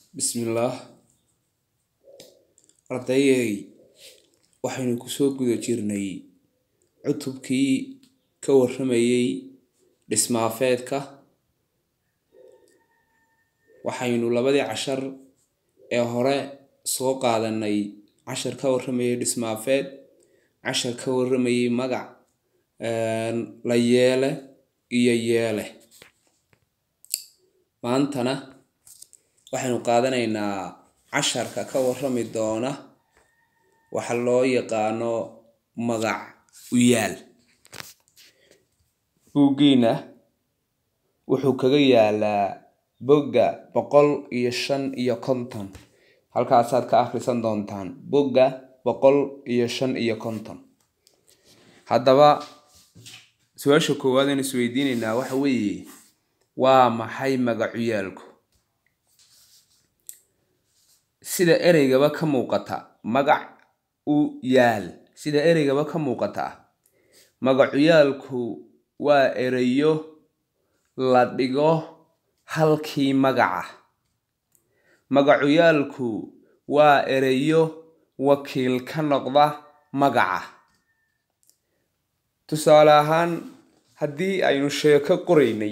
Bismillaah ardayey waxaynu kusoo guda jirnay cutubkii ka warramayay dhismaafeedka waxaynu labadii cashar ee hore soo qaadanay cashar ka warramayay dhismaafeed cashar ka warramayay magac la yeele iyo yeele maantana waxaynu qaadanaynaa casharka ka warrami doona waxa loo yaqaano magac u yaal buuggiina wuxuu kaga yaalaa bogga boqol iyo shan iyo konton halkaasaad ka akhrisan doontaan bogga boqol iyo shan iyo konton haddaba su-aasha koowaad aynu isweydiinaynaa waxa weeye waa maxay magacuyaalku sida ereygaba ka muuqata magac u yaal sida ereygaba ka muuqata magacuyaalku waa ereyo la dhigo halkii magaca magacuyaalku waa ereyo wakiil ka noqda magaca tusaale ahaan haddii aynu sheeko qoraynay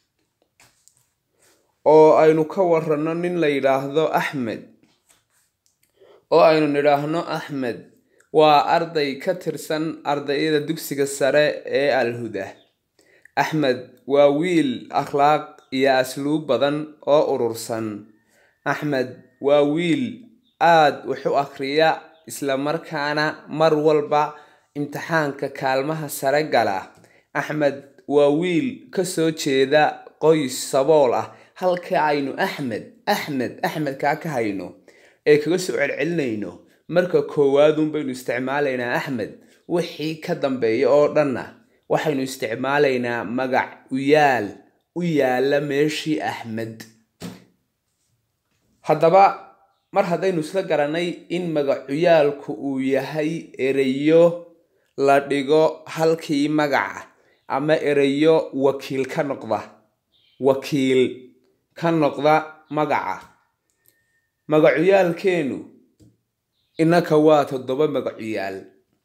oo aynu ka waranno nin la yidhaahdo axmed oo aynu nidhaahno axmed waa arday ka tirsan ardayada dugsiga sare ee alhuda axmed waa wiil akhlaaq iyo asluub badan oo urursan axmed waa wiil aad wax u akhriya isla markaana mar walba imtixaanka kaalmaha sare gala axmed waa wiil ka soo jeeda qoys sabool ah halka aynu axmed axmed axmedkaa ka hayno ee kaga soo celcelinayno marka koowaadun baynu isticmaalaynaa axmed wixii ka dambeeya oo dhanna waxaynu isticmaalaynaa magac u yaal u yaala meeshii axmed haddaba mar haddaynu isla garanay in magacuyaalku uu yahay ereyo la dhigo halkii magaca ama ereyo wakiil ka noqda wakiil ka noqda magaca magacuyaalkeenu innaka waa toddoba magacuyaal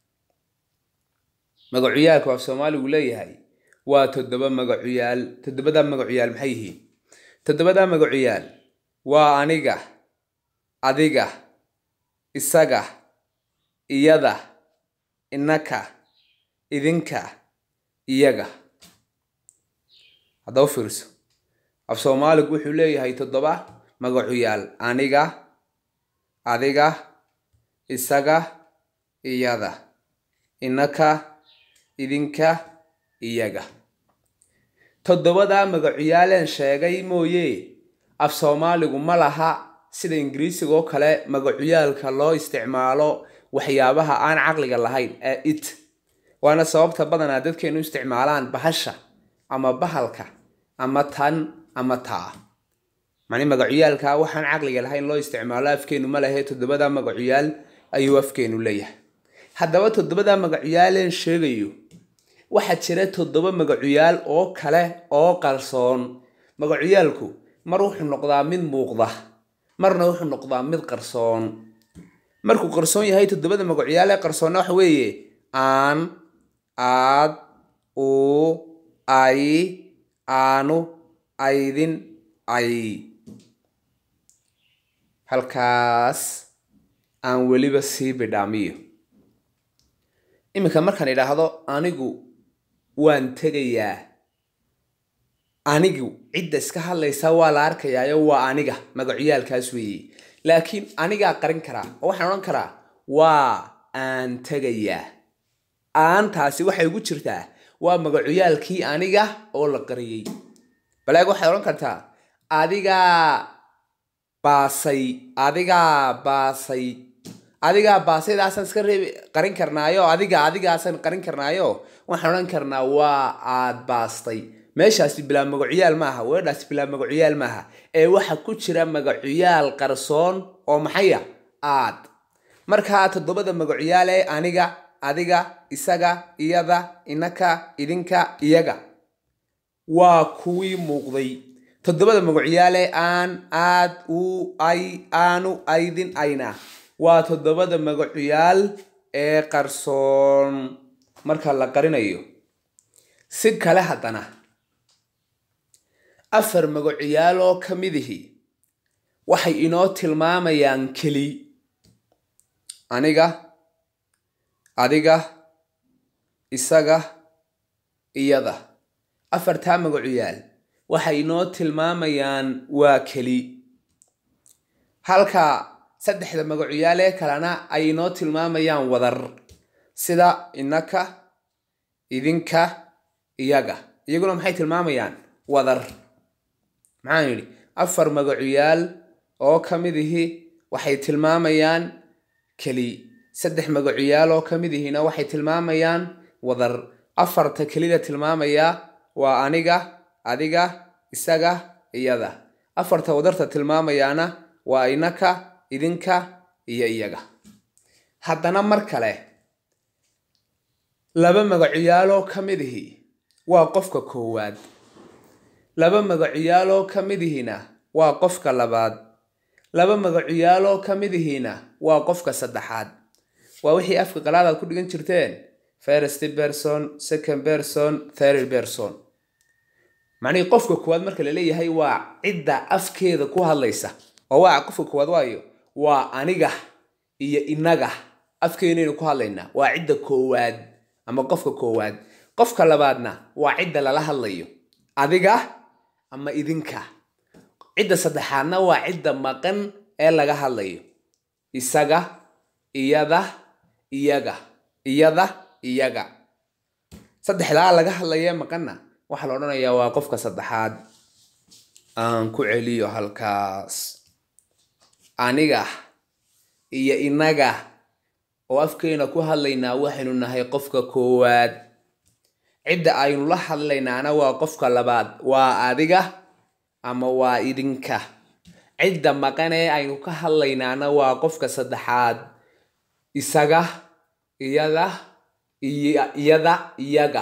magacuyaalka af soomaaligu leeyahay waa toddoba magacuyaal toddobadaa magacuyaal maxay yihiin toddobadaa magacuyaal waa aniga adiga isaga iyada innaka idinka iyaga haddaba fiirso af soomaaligu wuxuu leeyahay toddoba magacuyaal aniga adiga isaga iyada innaka idinka iyaga toddobadaa magacuyaaleen sheegay mooye af soomaaligu ma laha sida ingiriisiga oo kale magacuyaalka loo isticmaalo waxyaabaha aan caqliga lahayn ee it waana sababta badanaa dadkeenu isticmaalaan bahasha ama bahalka ama tan ama taa mani magacuyaalka waxaan caqliga lahayn loo isticmaalo afkeenu ma lehe toddobadaa magacuyaal ayuu afkeenu leeyahay haddaba toddobadaa magacuyaaleen sheegayo waxaa jira toddoba magacuyaal oo kale oo qarsoon magacuyaalku mar wuxuu noqdaa mid muuqda marna wuxuu noqdaa mid qarsoon markuu qarsoon yahay toddobada magacuyaal ee qarsoonna waxa weeye aan aad uu ay aanu aydin ay halkaas aan weliba sii bidhaamiyo iminka markaan idhaahdo anigu waan tegayaa anigu cidda iska hadlaysa waa la arkayaayo waa aniga magacuyaalkaas weeye laakiin anigaa qarin karaa oo waxaan odhan karaa waa aan tegayaa aantaasi waxay ugu jirtaa waa magacuyaalkii aniga oo la qariyey balaag waxaad odhan kartaa adigaa baasay adigaa baasay adigaa baasaydaasaan iska reebi qarin karnaayo adiga adigaasaan qarin karnaayo waxaan odhan karnaa waa aad baastay meeshaasi bilaa magacuyaal maaha weedhaasi bilaa magacuyaal maaha ee waxa ku jira magacuyaal qarsoon oo maxaya aad markaa toddobada magacuyaal ee aniga adiga isaga iyada inaka idinka iyaga waa kuwii muuqday toddobada magacuyaale aan aad u ay aanu aydin ayna waa toddobada magacuyaal ee qarsoon marka la qarinayo si kale haddana afar magacuyaal oo ka midihi waxay inoo tilmaamayaan keli aniga adiga isaga iyada afartaa magacuyaal waxay inoo tilmaamayaan waa keli halka saddexda magacuyaal ee kalena ay inoo tilmaamayaan wadar sida innaka idinka iyaga iyaguna maxay tilmaamayaan wadar maxaan yidhi afar magacuyaal oo ka mid ihi waxay tilmaamayaan keli saddex magacuyaal oo ka mid ihina waxay tilmaamayaan wadar afarta kelida tilmaamaya waa aniga adiga isaga iyada afarta wadarta tilmaamayaana waa inaka idinka iyo iyaga haddana mar kale laba magacuyaaloo ka mid ihi waa qofka koowaad laba magacuyaaloo ka mid ihina waa qofka labaad laba magacuyaaloo ka mid ihina waa qofka saddexaad waa wixii afka qalaad aad ku dhigan jirteen first person second person third person macnihii qofka koowaad marka la leeyahay waa cidda afkeeda ku hadlaysa oo waa qofka koowaad waayo waa aniga iyo inaga afkeenaynu ku hadlaynaa waa cidda koowaad ama qofka koowaad qofka labaadna waa cidda lala hadlayo adiga ama idinka cidda saddexaadna waa cidda maqan ee laga hadlayo isaga iyada iyaga iyada iyaga saddexdaa laga hadlaya maqanna waxaa la odhanayaa waa qofka saddexaad aan ku celiyo halkaas aniga iyo inaga oo afkeena ku hadlaynaa waxaynu nahay qofka koowaad cidda aynu la hadlaynaana waa qofka labaad waa adiga ama waa idinka cidda maqan ee aynu ka hadlaynaana waa qofka saddexaad isaga iyada iyada iyaga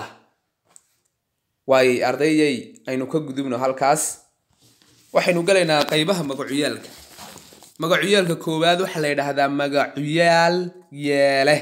waay ardayyay aynu ka gudubno halkaas waxaynu galaynaa qaybaha magacuyaalka magacuyaalka koowaad waxaa la yidhaahdaa magacuyaal yeele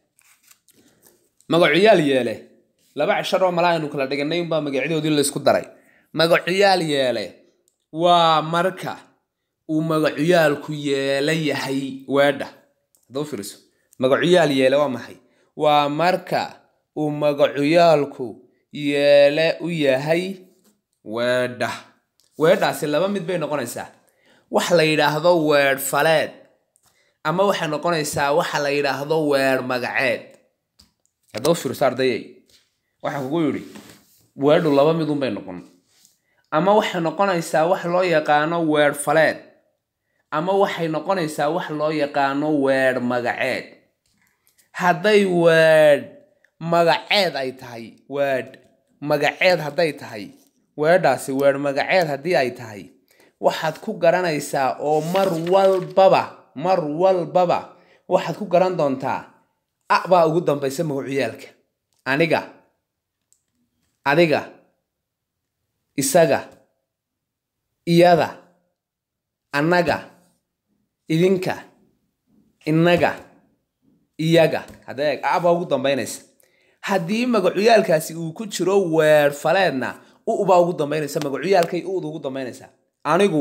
magacuyaal yeele laba cishar oo mala aynu kala dhiganay unbaa magacyadoodii laysku daray magacuyaal yeele waa marka uu magacuyaalku yeele yahay weedha haddaba fiiriso magacuyaal yeele waa maxay waa marka uu magacuyaalku yeele u yahay weedha weedhaasi laba mid bay noqonaysaa wax la yidhaahdo weedh faleed ama waxay noqonaysaa waxa la yidhaahdo weedh magaceed haddaba fiirso ardayay waxaan kugu yidhi weedhu laba midun bay noqon ama waxay noqonaysaa wax loo yaqaano weedh faleed ama waxay noqonaysaa wax loo yaqaano weedh magaceed hadday weedh magaceed ay tahay weedh magaceed hadday tahay weedhaasi weedh magaceed haddii ay tahay waxaad ku garanaysaa oo mar walbaba mar walbaba waxaad ku garan doontaa a baa ugu dambaysa magacuyaalka aniga adiga isaga iyada annaga idinka innaga iyaga hadeeg a baa ugu dambaynaysa haddii magacuyaalkaasi uu ku jiro weer faleedna u baa ugu dambaynaysa magacuyaalkay uda ugu dambaynaysaa anigu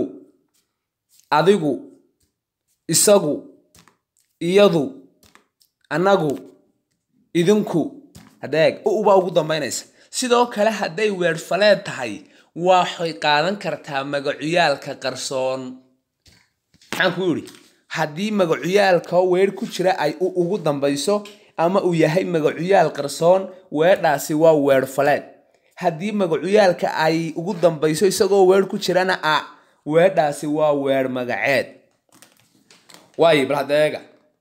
adigu isagu iyadu annagu idinku hadeeg u baa ugu dambaynaysa sidoo kale hadday weerfaleed tahay waxay qaadan kartaa magacuyaalka qarsoon maxaan ku yidhi haddii magacuyaalka weer ku jira ay u ugu dambayso ama uu yahay magacuyaal qarsoon weedhaasi waa weerfaleed haddii magacuyaalka ay ugu dambayso isagoo weer ku jirana a weedhaasi waa weer magaceed waay bal hadeega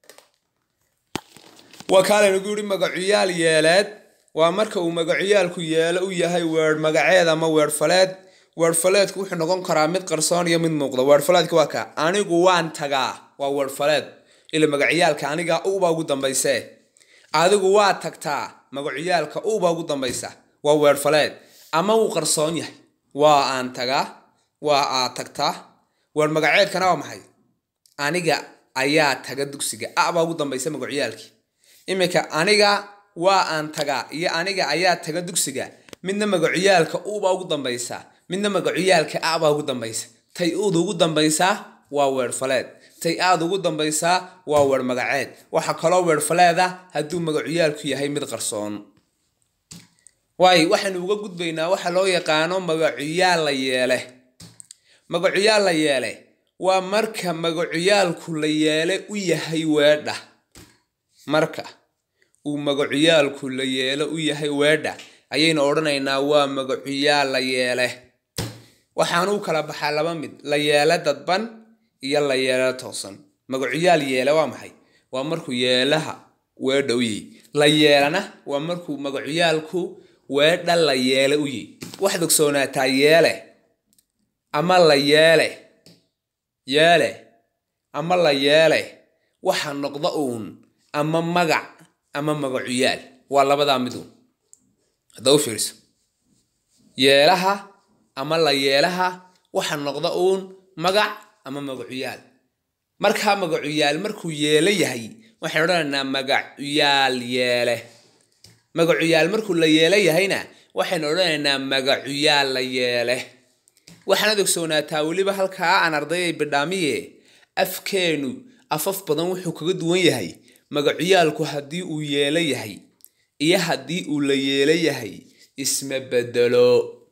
waa kaalaynagu yidhi magacuyaal yeeleed waa marka uu magacuyaalku yeelo u yahay weer magaceed ama weerfaleed weerfaleedku wuxuu noqon karaa mid qarsoon iyo mid muuqda weerfaleedka waa ka anigu waan tagaa waa weerfaleed ila magacuyaalka aniga ubaa ugu dambayse adigu waa tagtaa magacuyaalka ubaa ugu dambaysa waa weerfaleed ama wuu qarsoon yahay waa aan tagaa waa aad tagtaa weer magaceedkana waa maxay aniga ayaa taga dugsiga a baa ugu dambaysa magacyaalkii iminka aniga waa aan tagaa iyo aniga ayaa taga dugsiga midna magacuyaalka ubaa ugu dambaysa midna magacuyaalka a baa ugu dambaysa tay uda ugu dambaysaa waa weerfaleed tay aad ugu dambaysaa waa weer magaceed waxaa kaloo weerfaleeda hadduu magacuyaalku yahay mid qarsoon waayo waxaynu uga gudbaynaa waxa loo yaqaano magacuyaal la yeele magacuyaal la yeele waa marka magacuyaalku la yeele u yahay weedha marka uu magacuyaalku la yeelo u yahay weedha ayaynu odhanaynaa waa magacuyaal la yeele waxaanu u kala baxaa laba mid la yeele dadban iyo la yeele toosan magacuyaal yeele waa maxay waa markuu yeelaha weedha u yihi la yeelana waa markuu magacuyaalku weedha la yeele u yihi waxaad ogsoonaataa yeele ama la yeele yeele ama la yeele waxa noqda uun ama magac ama magacuyaal waa labadaa miduun hadda u fiirso yeelaha ama la yeelaha waxa noqda uun magac ama magacuyaal markaa magacuyaal markuu yeelo yahay waxaan odhanaynaa magacuyaal yeele magacuyaal markuu la yeelo yahayna waxaynu odhanaynaa magacuyaal la yeele waxaanaad ogsoonaataa weliba halkaa aan ardayay bidhaamiye afkeenu afaf badan wuxuu kaga duwan yahay magacuyaalku haddii uu yeelo yahay iyo haddii uu la yeelo yahay isma bedelo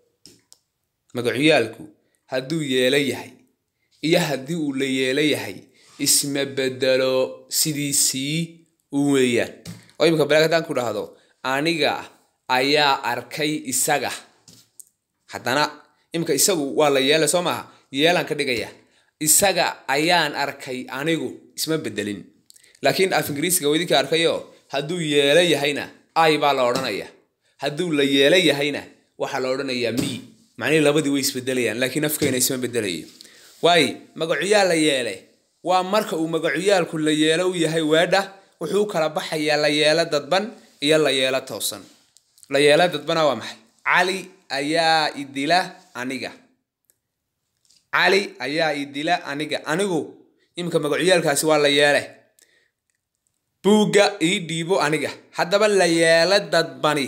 magacuyaalku hadduu yeelo yahay iyo haddii uu la yeelo yahay isma bedelo sidiisii u weeyaan oo imika balaag haddaan ku dhahdo aniga ayaa arkay isaga haddana imika isagu waa la yeela soo maaha yeelaan ka dhigaya isaga ayaan arkay anigu isma bedelin laakiin af ingiriisiga waa idinka arkayo hadduu yeelo yahayna ay baa la odhanaya hadduu la yeelo yahayna waxaa la odhanayaa mi macnihii labadii way isbedelayaan laakiin afkeena isma bedelayo waayo magacuyaal la yeele waa marka uu magacuyaalku la yeelo u yahay weedha wuxuu u kala baxayaa la yeelo dadban iyo la yeelo toosan la yeelo dadbana waa maxay cali ayaa idila aniga cali ayaa idila aniga anigu iminka magacuyaalkaasi waa la yeele buugga ii dhiibo aniga haddaba la yeelo dadbani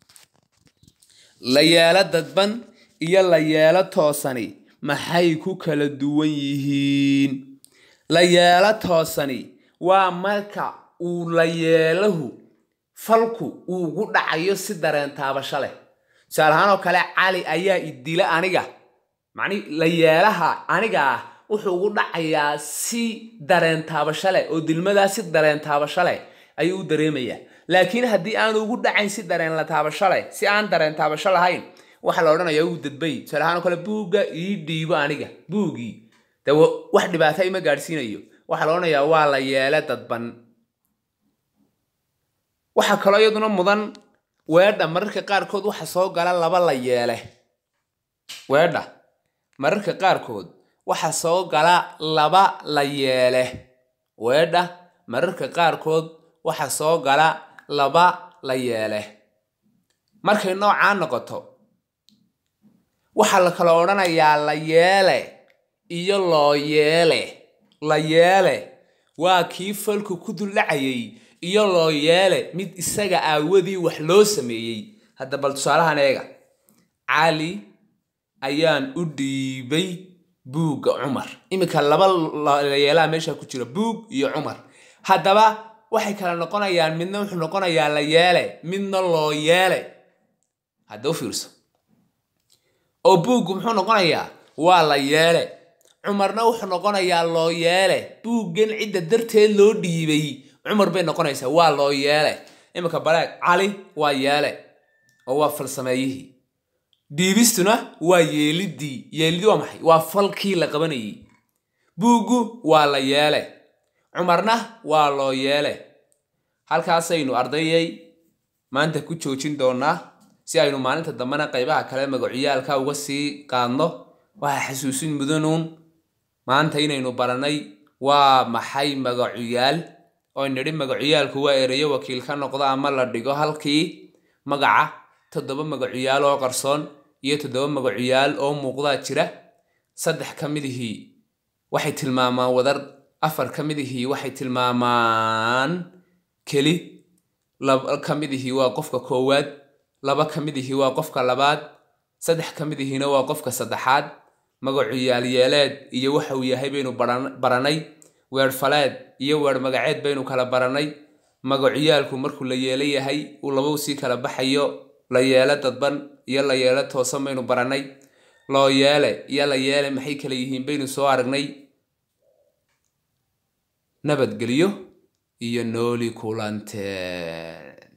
la yeelo dadban iyo la yeelo toosani maxay ku kala duwan yihiin la yeelo toosani waa marka uu la yeelahu falku uu ugu dhacayo si dareen taabasho leh tusaale ahaan oo kale cali ayaa idila aniga macnihi la yeelaha aniga ah wuxuu ugu dhacayaa si dareen taabasho leh oo dilmadaa si dareen taabasho leh ayuu u dareemayaa laakiin haddii aanu ugu dhacayn si dareen la taabasho leh si aan dareen taabasho lahayn waxaa la odhanayaa uu dadbay tusaale ahaan oo kale buugga ii dhiibo aniga buuggii de wax dhibaata ima gaadhsiinayo waxaa la odhanayaa waa la yeele dadban waxaa kaloo iyaduna mudan weedha mararka qaarkood waxa soo gala laba la yeele weedha mararka qaarkood waxa soo gala laba la yeele weedha mararka qaarkood waxa soo gala laba la yeele markay noocaa noqoto waxaa la kala odhanayaa la yeele iyo loo yeele la yeele waa kii falku ku duldhacayay iyo loo yeele mid isaga aawadii wax loo sameeyey hadda bal tusaalahan eega cali ayaan u dhiibay buugga cumar iminka laba layeelaha meesha ku jira buug iyo cumar haddaba waxay kala noqonayaan midna wuxuu noqonayaa la yeele midna loo yeele hadda u fiirso oo buuggu muxuu noqonayaa waa la yeele cumarna wuxuu noqonayaa loo yeele buuggan cidda darteed loo dhiibay cumar bay noqonaysaa waa loo yeele iminka baleeg cali waa yeele oo waa falsameeyihii dhiibistuna waa yeelidii yeelidii waa maxay waa falkii la qabanayay buuggu waa la yeele cumarna waa loo yeele halkaasaynu ardayay maanta ku joojin doonaa si aynu maalinta dambena qaybaha kale magacuyaalka uga sii qaadno waxaa xasuusin mudanuun maanta inaynu baranay waa maxay magacuyaal oo nidhi magacuyaalku waa ereyo wakiil ka noqdo ama la dhigo halkii magaca toddoba magacuyaal oo qarsoon iyo toddoba magacuyaal oo muuqdaa jira saddex ka midihii waxay tilmaamaan wadar afar ka midihii waxay tilmaamaan keli laba ka midihii waa qofka koowaad laba ka midihii waa qofka labaad saddex ka midihiina waa qofka saddexaad magacu yaalyeeleed iyo waxa uu yahay baynu baranay weer faleed iyo weer magaceed baynu kala baranay magacuyaalku markuu la yeelo yahay uu laba sii kala baxayo la yeelo dadban iyo la yeelo toosan baynu baranay loo yeele iyo la yeele maxay kala yihiin baynu soo aragnay nabadgelyo iyo nooli kulante